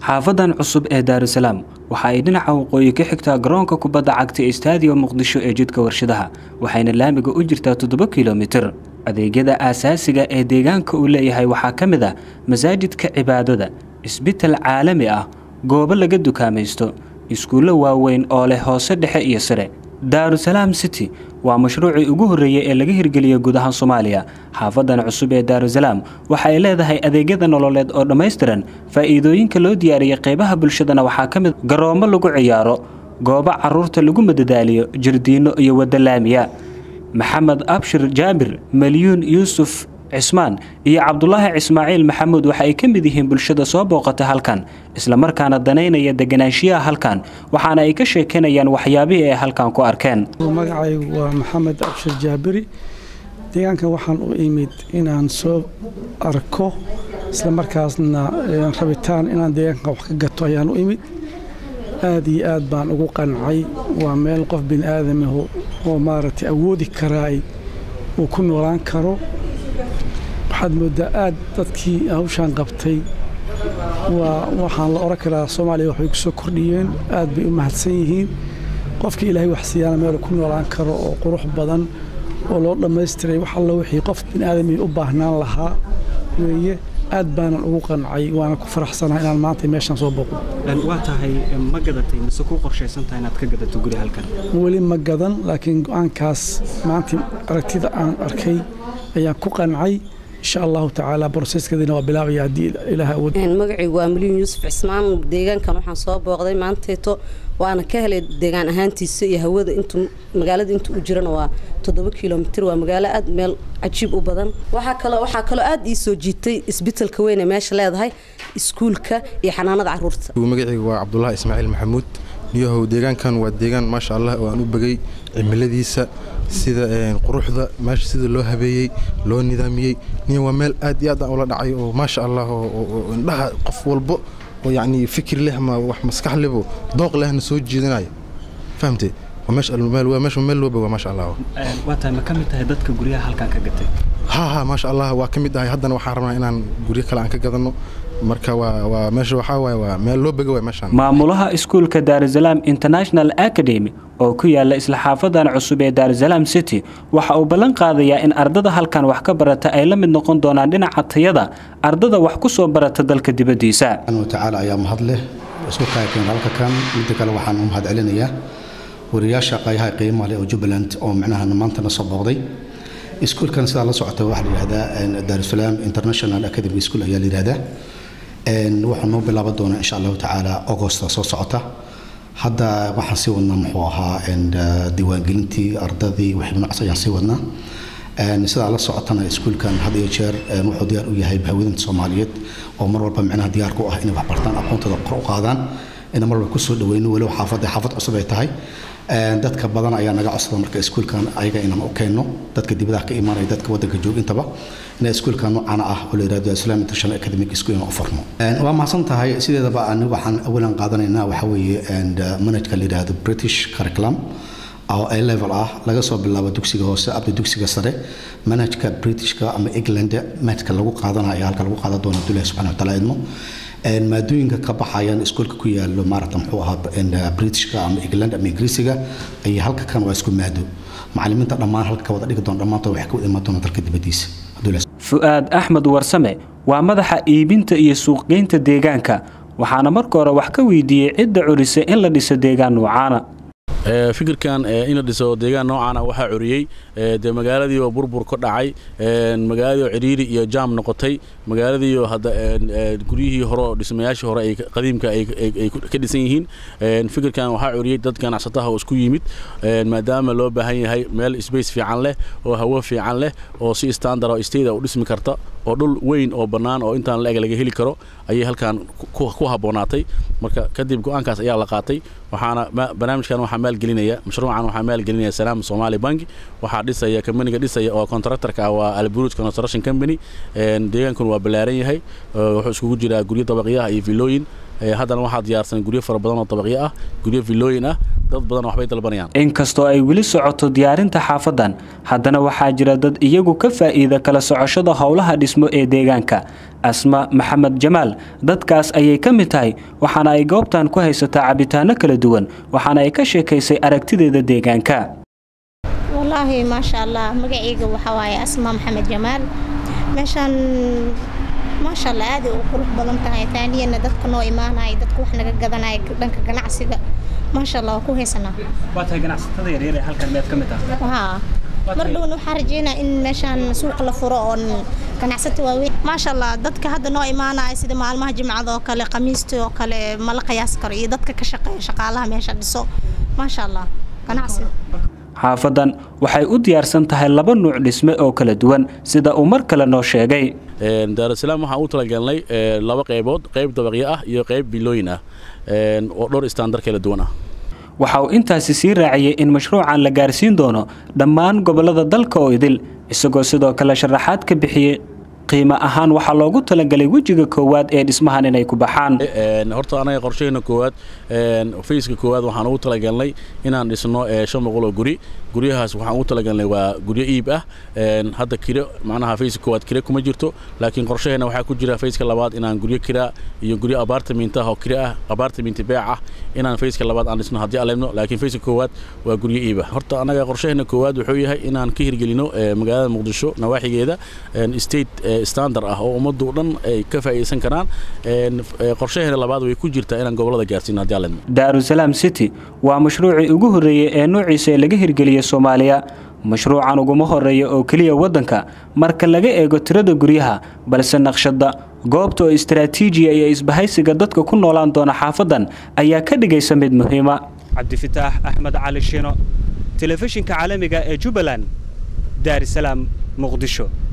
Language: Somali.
xaafadan cusub ee daarusalaam waxa ay dhinaca waqooyi ka xigtaa garoonka kubadda cagta ee staadium muqdisho ee jidka warshadaha waxayna laamiga u jirtaa toddoba kilomitir adeegyada aasaasiga ee deegaanka uu leeyahay waxaa ka mid ah masaajidka cibaadada isbital caalami ah goobo laga dukaamaysto iskuullo waaweyn oo leh hoose dhexe iyo sare daarusalaam city waa mashruucii ugu horreeyey ee laga hirgeliyey guud ahaan soomaaliya xaafadan cusub ee daarusalaam waxa ay leedahay adeegyada nololeed oo dhammaystiran faa'iidooyinka loo diyaariyey qaybaha bulshadana waxaa ka mid garoommo lagu ciyaaro goobo carruurta lagu madadaaliyo jirdiinno iyo waddo laamiya maxamed abshir jaabir malyuun yuusuf cismaan iyo cabdulaahi cismaaciil maxamuud waxa ay ka mid yihiin bulshada soo booqata halkan islamarkaana danaynaya deganaanshiyaha halkan waxaana ay ka sheekanayaan waxyaabihii ay halkan ku arkeen magacaygu waa maxamed abshir jaabiri deegaankan waxaan u imid inaan soo arko islamarkaasna rabitaan inaan deegaankan wax ka gato ayaan u imid aad iyo aad baan ugu qancay waa meel qof bini aadamahu oo maaragtay awoodi karaay uu ku noolaan karo waxaad mooddaa aad dadkii hawshaan qabtay waa waxaan la odhan karaa soomaaliya waxbay ku soo kordhiyeen aad bay u mahadsan yihiin qofkii ilaahay wax siiyaana meelu ku noolaan karo oo qurux badan oo loo dhammaystiray wax alla wixii qof bini aadamii u baahnaan lahaa weeye aad baanan ugu qancay waana ku faraxsanahay inaan maanta meeshaan soo booqdo waa tahay ma gadatay mise ku qorshaysantahay inaad ka gadato guri halkan weli ma gadan laakiin go-aankaas maanta aragtida aan arkay ayaan ku qancay insha allahu tacaala broseskeediina waa bilaabaya haddii ilaah awood magacaygu waa milyuun yuusuf cismaan deegaankan waxaan soo booqday maanteeto waana ka helay deegaan ahaantiisa iyo hawada intu magaalada inta u jirana waa toddoba kilomitir waa magaalo aad meel cajiib u badan waxaa kaloo waxaa kaloo aad ii soo jiitay isbitalka weyn ee meesha leedahay iskuulka iyo xanaanada caruurta magacaygu waa cabdulaahi ismaaciil maxamuud niyahow deegaankan waa deegaan maasha allah oo aan u begay cimiladiisa sida quruxda meesha sida loo habeeyey loo nidaamiyey niya waa meel aad iyo aad aan ula dhacay oo maasha allah oo indhaha qof walbo oo yacni fikir leh ama wax maskax lebo dooq lehna soo jiidanaya fahamtay waa meesha meel loo boga maasha allah waa tahay ma ka mid tahay dadka guryaha halkan ka gatay ha ha maasha allah waa ka mid ahay haddana waxaan rabnaa inaan guryo kale aan ka gadanno marka waa meesha waxaa waaye waa meel loo bega waay meeshaan maamulaha iskuulka daarusalaam international academy oo ku yaala isla xaafadan cusub ee daarusalaam city waxa uu ballan qaadayaa in ardada halkan wax ka barata ay la mid noqon doonaan dhinaca tayada ardada wax ku soo barata dalka dibaddiisa watacaala ayaa mahad leh isku kaakeen halka kan midda kale waxaan u mahad celinayaa wariyaasha qayaha qiimaha leh oo jubbaland oo micnaha maantana soo booqday iskuulkan sidaa la socota waxaa la yidhahdaa daarusalaam international academy school ayaa la yidhahdaa waxaa noo bilaaban doonaa insha allahu tacaala augosta soo socota hadda waxaan sii wadnaa muxuu ahaa diiwaangelintii ardadii wixii noocaas ayaan sii wadnaa sidaa la socotana iskuulkan had iyo jeer wuxuu diyaar u yahay bahwadinta soomaaliyeed oo mar walba micnaha diyaar ku ah inay wax bartaan aqoontooda kor u qaadaan ina mar walba kusoo dhaweyno weliba xaafadda xaafad cusub ay tahay dadka badan ayaa naga codsada marka iskuulkan ayaga inaan u keenno dadka dibadaha ka imaanaya dadka waddanka joogintaba ina iskuulkan noocana ah oo la yirahdo islam international academic school inaan u furno waa mahadsan tahay sideedaba aniga waxaan awalan qaadanaynaa waxaa weeye manhajka la yidhahdo british curriculum oo a level ah laga soo bilaabo dugsiga hoose abda dugsiga sare manhajka britishka ama england manhajka lagu qaadana ayaa halka lagu qaadan doona abdullahi subxana wataala idmo maadooyinka ka baxayaan iskuolka ku yaalo maarata muxuu ahaa britishka ama england ama ingiriisiga ayay halka kan waa isku maado macalimiinta dhammaan halka ka wada dhigi doona dhammaantood waxay ka wada imaan doona dalka dibaddiisa fu'aad axmed warsame waa madaxa iibinta iyo suuqgeynta deegaanka waxaana marka hore wax ka weydiiyey cidda curisa in la dhiso deegaan noocaana fikirkan in la dhiso deegaan noocaana waxaa curiyey dee magaaladii oo burbur ka dhacay magaaladii oo cidhiiri iyo jaam noqotay magaaladii oo hadda guryihii hore oo dhismayaashii hore ay qadiimka ay ka dhisan yihiin fikirkan waxaa curiyey dad ganacsataha oo isku yimid maadaama loo baahan yahay meel space fiican leh oo hawo fiican leh oo si standard oo state u dhismi karta oo dhul weyn oo bannaan oo intaan la eg laga heli karo ayay halkan ku habboonaatay marka kadib go-aankaas ayaa la qaatay waxaana barnaamijkan waxaa maalgelinaya mashruucan waxaa maalgelinaya salaam somali bank waxaa dhisaya kambaniga dhisaya oo contractorka ah waa alburuj construction company deegaankun waa ballaaran yahay wuxuu iskugu jiraa guryo dabaqyaha iyo villooyin haddana waxaa diyaarsan guryo fara badan oo dabaqyo ah guryo villooyin ah dad badan waxbay dalbanayaan inkastoo ay weli socoto diyaarinta xaafadan haddana waxaa jira dad iyagu ka faa'iida kala socoshada howlaha dhismo ee deegaanka asma maxamed jamaal dadkaas ayay ka mid tahay waxaana ay goobtan ku haysataa cabitaano kala duwan waxaana ay ka sheekaysay aragtideeda deegaanka wallaahi maasha allah magacayga waxaa waaye asma maxamed jamaal meeshaan maasha allah aaday u qurux badan tahay taaniyana dadka noo imaanaya dadka wax naga gadanaya dhanka ganacsiga maasha allah waa ku haysanaa waa tahay ganacsatada yaryar ee halkan meed ka mid ah haa mar dhowna waxaa rajeynaa in meeshaan suuq la furo oon ganacsata waaweyn maasha allah dadka hadda noo imaanaya sida maalmaha jimcada oo kale khamiista oo kale mala qiyaas karo iyo dadka ka shaqeeya shaqaalaha meesha dhiso maasha allah ganacsiga xaafadan waxay u diyaarsan tahay laba nuuc dhisme oo kala duwan sida uu mar kale noo sheegay daarusalaam waxaan u talagalnay laba qaybood qayb dabaqyo ah iyo qayb bilooyin ah oo dhowr istaandar kala duwan ah waxa uu intaasi sii raaciyey in mashruucan la gaarsiin doono dhammaan gobollada dalka oo idil isagoo sidoo kale sharaxaad ka bixiyey qiimo ahaan waxaa loogu talagalay wejiga koowaad ee dhismahan inay ku baxaan horta anaga qorshaheena koowaad fayska koowaad waxaan ugu talagalnay inaan dhisno shan boqol oo guri guryahaas waxaan ugu talagalnay waa guryo iib ah hadda kiro macnaha fayska koowaad kiro kuma jirto laakiin qorshaheena waxaa ku jira fayska labaad inaan guryo kira iyo guryo abaartamiinta ah oo kiro ah abaartamiinta beec ah inaan fayska labaad aan dhisno haddii aleebno laakiin fayska koowaad waa guryo iib ah horta anaga qorshaheena koowaad wuxuu yahay inaan ka hirgelino magaalada muqdisho nawaaxigeeda state standard ah oo ummaddu dhan ay ka faa'iidaysan karaan qorshaheena labaad way ku jirtaa inaan gobolada gaarsiino haddii aleebno daarusalaam city waa mashruucii ugu horreeyey ee noociisa ee laga hirgeliyey soomaaliya mashruucan uguma horeeya oo keliya waddanka marka laga eego tirada guryaha balse naqshadda goobta oo istaraatiijiya iyo isbahaysiga dadka ku noolaan doona xaafadan ayaa ka dhigaysa mid muhiima cabdifitaax axmed cali shino telefishinka caalamiga ee jubbaland daarisalaam muqdisho